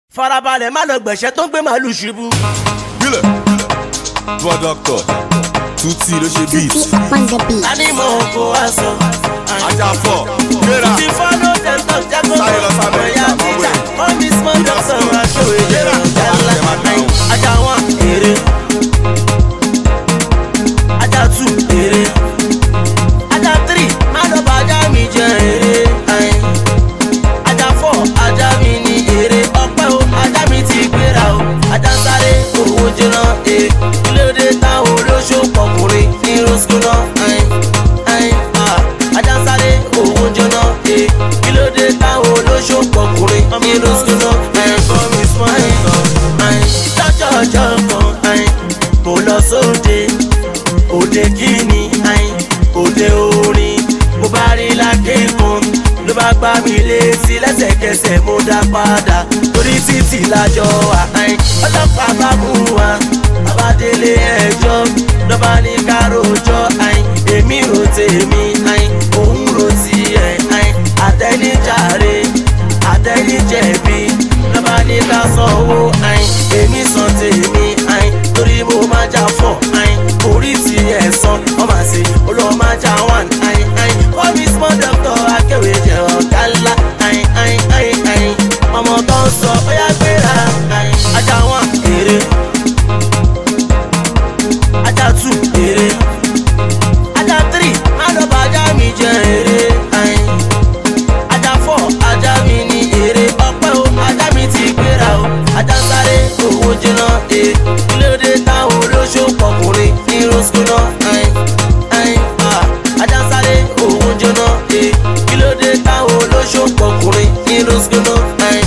farabalẹ̀ má lọ gbẹ̀ṣẹ́ tó ń gbé màálù ṣubú. Bílẹ̀. Bọ́ dọ́kítọ̀. Tuti ló ṣe beat. on the beat. a ní mọ̀ kó wá sọ. Ajá fọ̀. Gbéra. ti fọ́lọ́ dem talk jágó Sáré lọ sí Amẹ́ríkà, ọ̀yà máa tíjà wẹ̀. wọ́n mi small doctor máa ṣó èdè ọ̀gá ńlá. Ẹ máa dáhùn. ajá wọn èrè. ajá two èrè. ajá three má lọ bá ajá mi jẹ èrè. ajá four ajá mi ní èrè. ọpẹ́ o ajá mi ti gbéra o. ajá ń sáré owó jẹná e. kílódé táwọn olóṣó pọkùnrin ní rosco náà. ajá ń sáré owó jẹná e. kílódé táwọn olóṣó pọkùnrin ní rosco náà. ẹ̀fọ́ mi small ìtọ́jọ́ ọjọ́ kan mo lọ sóde òde kíni òde orin mo bá rí lákẹ́kọ̀ọ́ ló bá gbá mi létí lẹ́sẹ̀kẹsẹ̀ mo dá padà torí títì lájọ wà ọlọ́pàá bá mú wa abádélé ẹjọ́ lọ́ba ní káròjọ́ èmi rò tèmi òun rò tiẹ̀ àtẹnijáre àtẹnijẹ̀bi lọ́ba ní ká sanwó èmi san tèmi torí mo máa jà fọ̀ orí ti ẹ̀ san ọmọ àti olùwọ́n máa jà wàn wọ́n mi small doctor akéwì jẹ́ ọ̀gá ńlá ọmọ tó ń sọ bóyá gbéra ajá wọn èrè ajá two èrè ajá three má lọ bá ajá mi jẹ èrè ajá four ajá mi ní èrè ọpẹ́ o ajá mi ti gbéra o ajá ń sáré owó jẹná e kílódé táwọn olóṣó pọkùnrin ní rosco náà ajá ń sáré owó jẹná e kílódé táwọn olóṣó pọkùnrin ní rosco náà.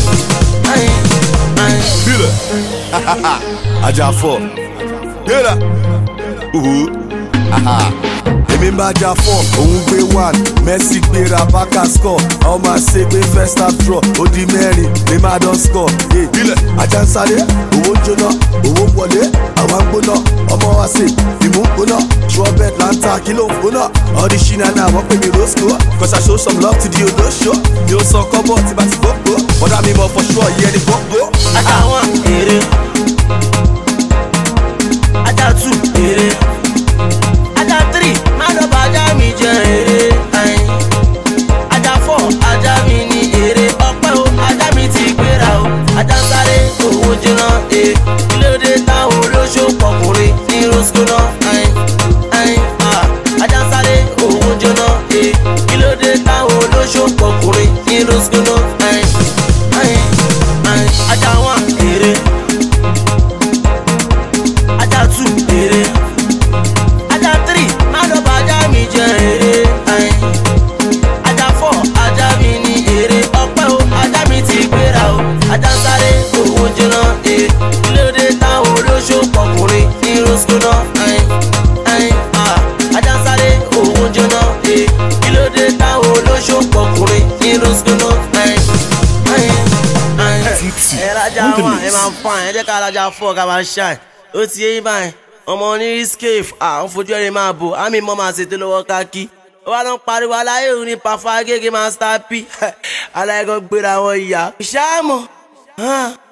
Bílẹ̀. Ajá fọ̀. Gbéra. Uhu. Aha. Èmi ń bá ajá fọ̀, òun gbé one, Messi gbéra bákà score, ọmọ àṣẹ gbé first half draw, ó di mẹ́rin, lè má dán score. Hey, Bílẹ̀. Ajá ń sáré, owó ń jóná, owó ń wọlé, àwa ń gbóná, ọmọ wa ṣe, ìmú ń gbóná, trumpet là ń ta kí ló ń gbóná. All the shina náà wọ́n pè mí rosco, cause I show some love to the olóṣó. Mi ò sọ kọ́bọ̀ tí bá ti gbogbo, bọ́dá mi mọ̀ for sure yẹ ni gbogbo. ajá wọn èrè ajá two èrè ajá three má lọ bá ajá mi jẹ èrè ajá four ajá mi ní èrè ọpẹ́ o ajá mi ti gbéra o ajá ń sáré owó jẹná e kílódé táwọn olóṣó pọkùnrin ní rosco náà ajá ń sáré owó jẹná e kílódé táwọn olóṣó pọkùnrin ní rosco náà ajá wọn èrè ajá two èrè ajá three má lọ bá ajá mi jẹ èrè ajá four ajá mi ní èrè ọpẹ́ o ajá mi ti gbéra o ajá ń sáré owó jẹná e kílódé táwọn olóṣó pọkùnrin ní rosco náà ajá ń sáré owó jẹná e kílódé táwọn olóṣó pọkùnrin ní rosco náà Tuti. ẹ rajà On the wọn ẹ mix. máa ń fa ẹ jẹ́ ká rajà fọ́ ká máa ṣáì ó ti yé báyìí ọmọ ní scaf à ń fojú ẹni máa bò àmì mọ́ máa ṣètò lọ́wọ́ káàkiri ó wá lọ ń pariwo aláyé òun ní pàfọ́ agége master p aláìkọ́ gbéra wọn ìyá ìṣáàmù